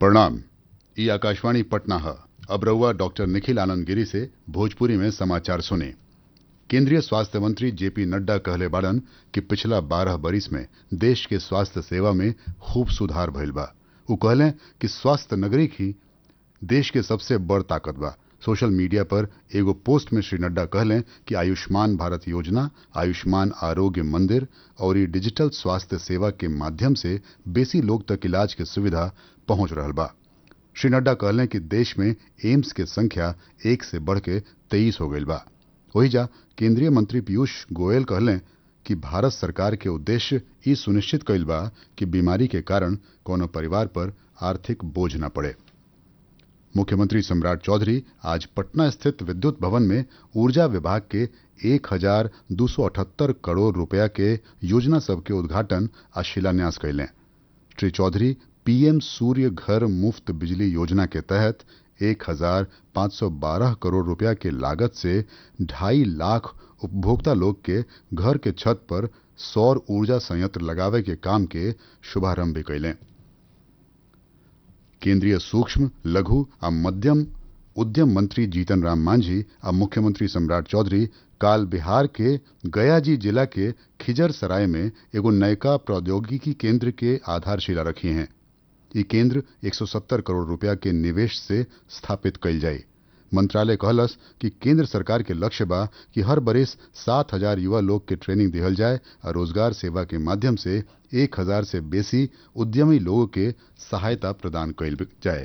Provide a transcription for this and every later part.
प्रणाम ई आकाशवाणी पटना है अब रहुआ डॉक्टर निखिल आनंद गिरी से भोजपुरी में समाचार सुने केंद्रीय स्वास्थ्य मंत्री जेपी नड्डा कहले बाड़न कि पिछला बारह बरिस में देश के स्वास्थ्य सेवा में खूब सुधार भइल बा उ कहले कि स्वास्थ्य नगरी ही देश के सबसे बड़ ताकत बा सोशल मीडिया पर एगो पोस्ट में श्री नड्डा कहले कि आयुष्मान भारत योजना आयुष्मान आरोग्य मंदिर और ई डिजिटल स्वास्थ्य सेवा के माध्यम से बेसी लोग तक इलाज के सुविधा पहुंच रहल बा श्री नड्डा कहले कि देश में एम्स के संख्या एक से बढ़ के तेईस हो गईल बा वही जा केंद्रीय मंत्री पीयूष गोयल कहले कि भारत सरकार के उद्देश्य ई सुनिश्चित कईल बा कि बीमारी के कारण कोनो परिवार पर आर्थिक बोझ न पड़े मुख्यमंत्री सम्राट चौधरी आज पटना स्थित विद्युत भवन में ऊर्जा विभाग के एक हजार दो सौ अठहत्तर करोड़ रुपया के योजना सब के उद्घाटन आ शिलान्यास कैलें श्री चौधरी पीएम सूर्य घर मुफ्त बिजली योजना के तहत एक हजार पाँच सौ बारह करोड़ रुपया के लागत से ढाई लाख उपभोक्ता लोग के घर के छत पर सौर ऊर्जा संयंत्र लगावे के काम के शुभारंभ भी कैलें केंद्रीय सूक्ष्म लघु आ मध्यम उद्यम मंत्री जीतन राम मांझी आ मुख्यमंत्री सम्राट चौधरी काल बिहार के गयाजी जिला के खिजर सराय में एगो नयका प्रौद्योगिकी केंद्र के आधारशिला रखी हैं ये केंद्र 170 करोड़ रुपया के निवेश से स्थापित कईल जाये मंत्रालय कहलस कि केंद्र सरकार के लक्ष्य बा कि हर बरिस सात हजार युवा लोग के ट्रेनिंग दिहल जाए और रोजगार सेवा के माध्यम से एक हजार से बेसी उद्यमी लोगों के सहायता प्रदान कईल जाए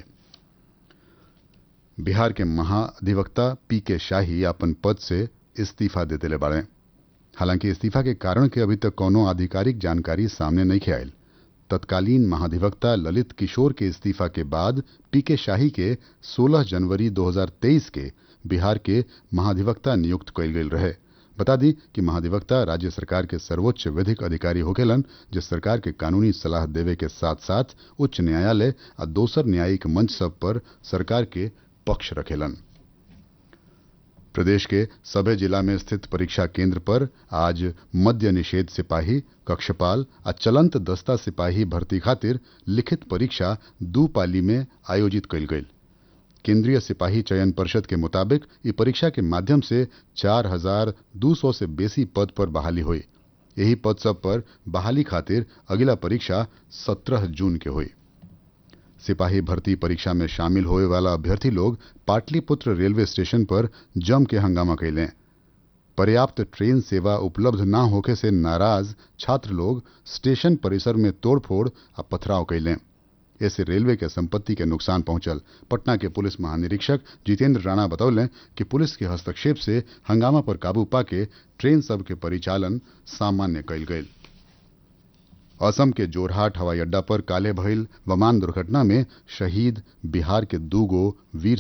बिहार के महाधिवक्ता पी के शाही अपन पद से इस्तीफा दे दिले बाड़े हालांकि इस्तीफा के कारण के अभी तक कोनो आधिकारिक जानकारी सामने नहीं आयल तत्कालीन महाधिवक्ता ललित किशोर के इस्तीफा के बाद पी के शाही के 16 जनवरी 2023 के बिहार के महाधिवक्ता नियुक्त कयल गेल रहे बता दी कि महाधिवक्ता राज्य सरकार के सर्वोच्च विधिक अधिकारी होखेलन जो सरकार के कानूनी सलाह देवे के साथ साथ उच्च न्यायालय आ दोसर न्यायिक मंच सब पर सरकार के पक्ष रखेलन प्रदेश के सभे जिला में स्थित परीक्षा केंद्र पर आज मद्य निषेध सिपाही कक्षपाल आ चलंत दस्ता सिपाही भर्ती खातिर लिखित परीक्षा दू पाली में आयोजित कयल गेल केंद्रीय सिपाही चयन परिषद के मुताबिक ई परीक्षा के माध्यम से चार हजार दू सौ से बेसी पद पर बहाली हुई यही पद सब पर बहाली खातिर अगला परीक्षा सत्रह जून के हुई सिपाही भर्ती परीक्षा में शामिल होए वाला अभ्यर्थी लोग पाटलिपुत्र रेलवे स्टेशन पर जम के हंगामा कैलें पर्याप्त ट्रेन सेवा उपलब्ध न होखे से नाराज छात्र लोग स्टेशन परिसर में तोड़फोड़ आ पथराव कैलें ऐसे रेलवे के संपत्ति के नुकसान पहुंचल पटना के पुलिस महानिरीक्षक जितेंद्र राणा बतौले कि पुलिस के हस्तक्षेप से हंगामा पर काबू पाके ट्रेन सब के परिचालन सामान्य कैल गयल असम के जोरहाट हवाई अड्डा पर काले भइल विमान दुर्घटना में शहीद बिहार के दू गो वीर